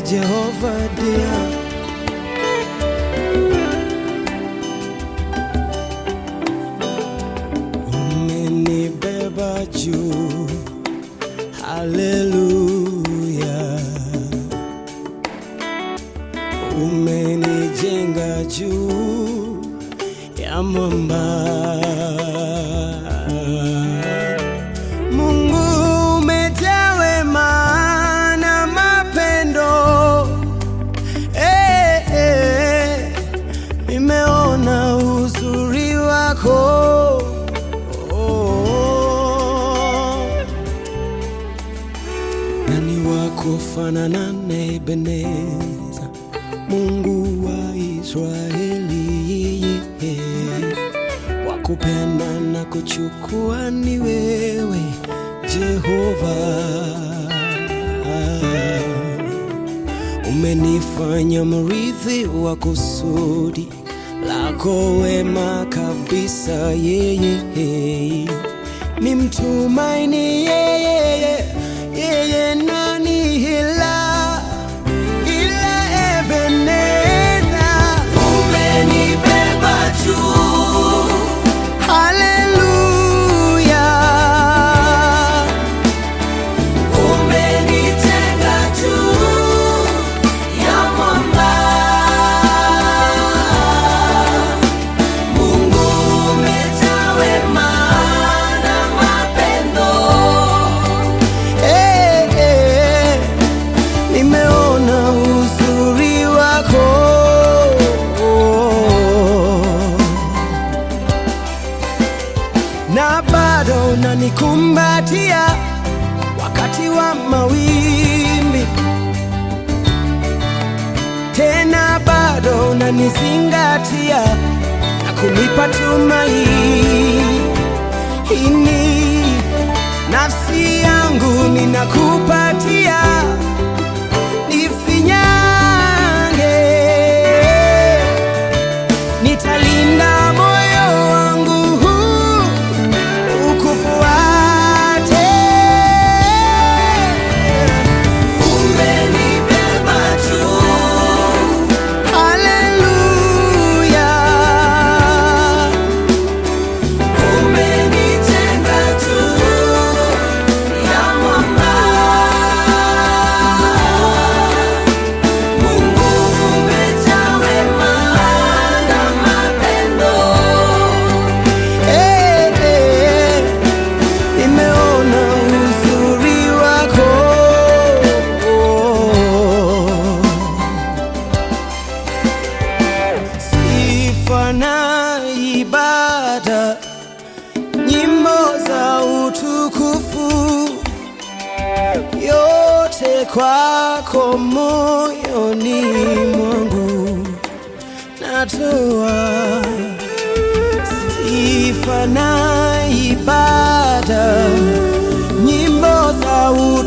Jehovah dear. Umenibeba juu, haleluya. Umenijenga juu ya mwamba. Mungu umejaa wema na mapendo. Eh, eh, nimeona uzuri wako. Oh, nani wako fanana na Ebeneza, Mungu wa Israeli, wakupenda na kuchukua ni wewe Jehova. Umenifanya mrithi wa kusudi lako wema kabisa, yeye ni mtumaini yeye, yeye nani hila ila Ebeneza. Umenibeba juu, haleluya. Umenitenga juu ya mwamba. Mungu umejaa wema na mapendo. Eh, eh, nimeona uzuri wako. Na bado unanikumbatia wakati wa mawimbi, tena bado unanizingatia na kunipa tumaini. Nafsi yangu ninakupatia, nifinyange, nitalinda moyo wangu huu ukufuate. Umenibeba juu, haleluya. Umenitenga juu ya mwamba. Mungu umejaa wema na mapendo. Eh, eh, nimeona uzuri wako. Sifa na ibada, nyimbo za utukufu, yote kwako moyoni mwangu natoa. Sifa na ibada, nyimbo za